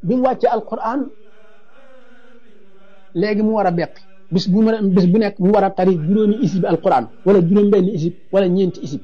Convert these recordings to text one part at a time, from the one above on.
bi mu wàccee alquran léegi mu war a beqi bis bu bis bu nekk mu war a tari juróomi isib alquran wala juróom benn isib wala ñeenti isib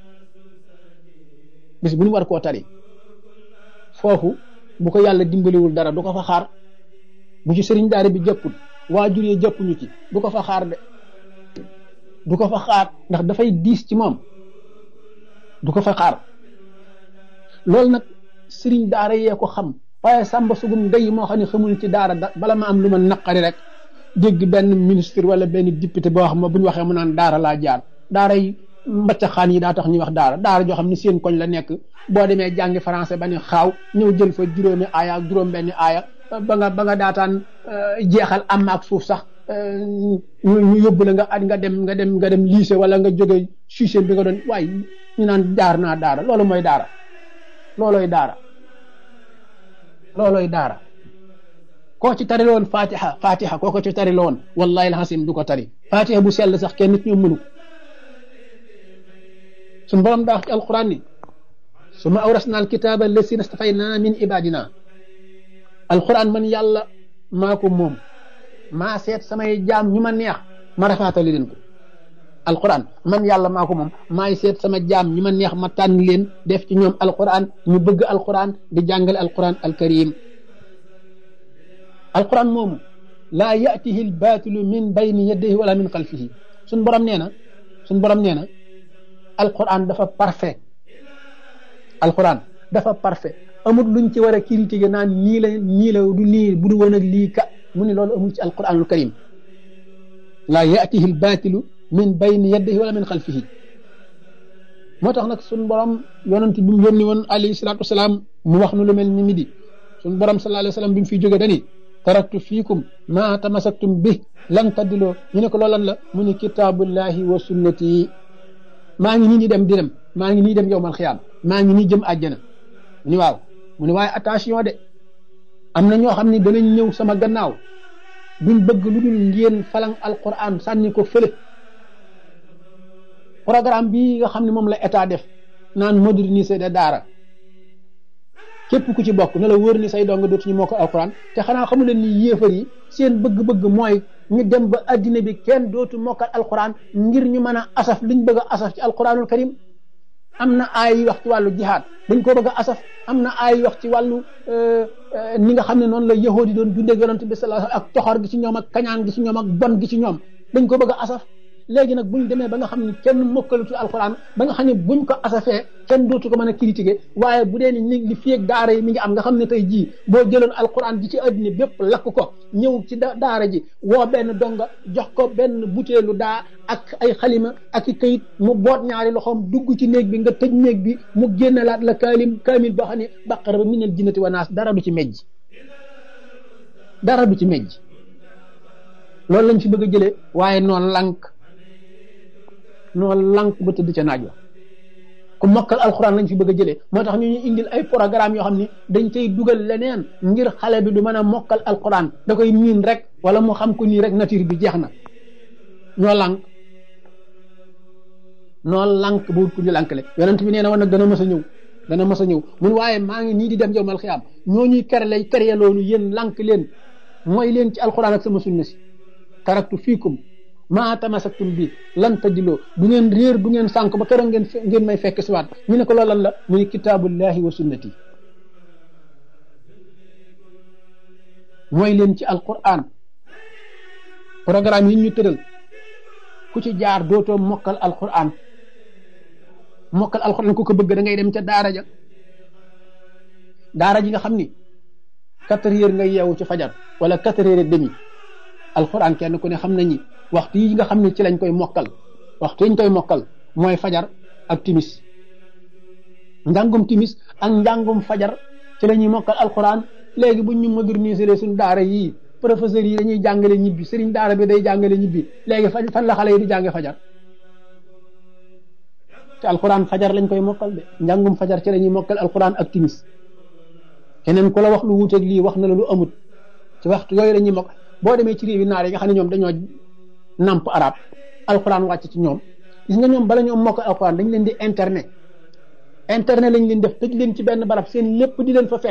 bis bu ñu war koo tari foofu bu ko yàlla dimbaliwul dara du ko fa xaar bu ci sëriñ daara bi jëppul waajur yi jëppuñu ci du ko fa xaar de du ko fa xaar ndax dafay diis ci moom du ko fa xaar loolu nag sëriñ daara yee ko xam waaye sàmba sugum ndey moo xam ne xamul ci daara bala ma am lu ma naqari rek dégg benn ministre wala benn député boo xam ne bu ñu waxee mu naan daara laa jaar daara yi mbacca xaan yi daa tax ñuy wax daara daara joo xam ne seen koñ la nekk boo demee jàngi français ba ne xaaw ñëw jël fa juróomi aaya ak juróom benni aaya ba nga ba nga daataan jeexal am ak suuf sax ñu yóbbu la nga at nga dem nga dem nga dem lycée wala nga jóge suiseen bi nga doon waaye ñu naan jaar naa daara loolu mooy daara loolooy daara loolooy daara koo ci tari loon fatiha fatiha koo ko ci tari loon wallahi alhasim du ko tari fatiha bu sell sax kenn nit ñoom mënu suñu borom daa wax ci alquran ni suma awrasna alkitaba allasina stafayna min ibadina alquran man yàlla maa ko moom maa seet samay jaam ñu ma neex ma rafaatali leen ko alquran man yàlla maa ko moom maay seet sama jaam ñu ma neex ma tànn leen def ci ñoom alquran ñu bëgg alquran di jàngale alquran alkarim alquran moomu laa yatihi albaatilu min bayni yadayhi wala min xalfihi suñ borom nee na suñ borom nee na alquran dafa parfait alquran dafa parfait amul luñ ci war a critiquer naan nii la nii la du nii bu du woon ak lii ka mu ne loolu amul ci alquranul karim laa yatihi albaatilu min bayni yadayhi wala min xalfihi moo tax nag suñ borom yonent bi mu yónni woon alayhi salaatu wasalaam mu wax nu lu mel ni midi suñ borom sallallahu alayhi wa sallam bi mu fiy jóge dani taraktu fiikum ma tamasaktum bi lan taddiloo ñu ne ko loolan la mu ni kitaabullahi wa sunnati maa ngi nii di dem di dem maa ngi nii dem yowmal xiyaam maa ngi nii jëm àjjana mu ni waaw mu ni waaye attention de am na ñoo xam ne danañ ñëw sama gannaaw duñ bëgg lu dul ngeen falang alquran sànni ko fële programme bii nga xam ne moom la état def naan moderniser de daara képp ku ci bokk ne la wër ni say dong dootuñu moo ko alquran te xanaa xamu leen ni yéefar yi seen bëgg-bëgg mooy ñu dem ba addina bi kenn dootu mokkal alquran ngir ñu mën a asaf liñ bëgg a asaf ci alquranul karim am na aay yi wax ci wàllu jihaad dañ ko bëgg a asaf am na aay yi wax ci wàllu ni nga xam ne noonu la yahood yi doon dundee yonent bi sallallahu alayhi wasallam ak toxor gi ci ñoom ak kañaan gi ci ñoom ak bon gi ci ñoom dañ ko bëgg a asaf léegi nag buñ demee ba nga xam ne kenn mokkalutu alquran ba nga xam ne buñ ko asafee kenn dootu ko mën a critiquer waaye bu dee ni li fi ak daara yi mi ngi am nga xam ne tey jii boo jëloon alquran ji ci àddina bépp lakk ko ñëw ci daara ji woo benn donga jox ko benn butéelu daa ak ay xalima ak i kayit mu boot ñaari loxoom dugg ci néeg bi nga tëj néeg bi mu génnelaat la kaalim kaamil boo xam ne baqara ba minal jinnati wa naas dara du ci mejj dara du ci mejj loolu lañ fi bëgg a jëlee waaye noonu lank noonu lank ba tëdd ca naaj wa ku mokkal alxuraan lañ fi bëgg a jëlee moo tax ñu ñu indil ay programme yoo xam ni dañ cay dugal leneen ngir xale bi du mën a mokkal alxuraan da koy miin rek wala mu xam ko nii rek nature bi jeex na ñoo lank noo lank bu ku ñu lankale yonent bi nee na woon nag dana mës a ñëw dana mës a ñëw mun waaye maa ngi nii di dem yowmal xiyaam ñoo ñuy kere lay kere loolu yéen lank leen mooy leen ci alxuraan ak sama sunna si taraktu fiikum maa tamasaktum bi lan tajiloo du ngeen réer du ngeen sànk ba keroog ngeen ngeen may fekk si waat ñu ne ko loolu lan la muy kitaabullahi wa sunnati mooy leen ci alquran programme yi ñu tëral ku ci jaar dootoo mokkal alquran mokkal alquran ku ko bëgg da ngay dem ca daara ja daara ji nga xam ni quatre heures nga yeewu ci fajar wala quatre heures et demi alquran kenn ku ne xam nañi waxtu yi nga xam ne ci lañ koy mokkal waxtu yi ñu koy mokkal mooy fajar ak timis njàngum timis ak njàngum fajar ci la ñuy mokkal alquran léegi buñ ñu moderniser suñ daara yii professeurs yi dañuy jàngale ñibbi sëriñ daara bi day jàngale ñibbi léegi fan la xale yi di jànge fajar te alquran fajar lañ koy mokkal de njàngum fajar ci la ñuy mokkal alquran ak timis keneen ku la wax lu wuuteeg lii wax na la lu amut ci waxtu yooyu la ñuy mokk boo demee ci réewi naar yi nga xam ne ñoom dañoo namp arab alquran wàcc ci ñoom gis nga ñoom bala ñoom mokkal alquran dañ leen di internet internet lañ leen def tëj leen ci benn barab seen lépp di leen fa fekk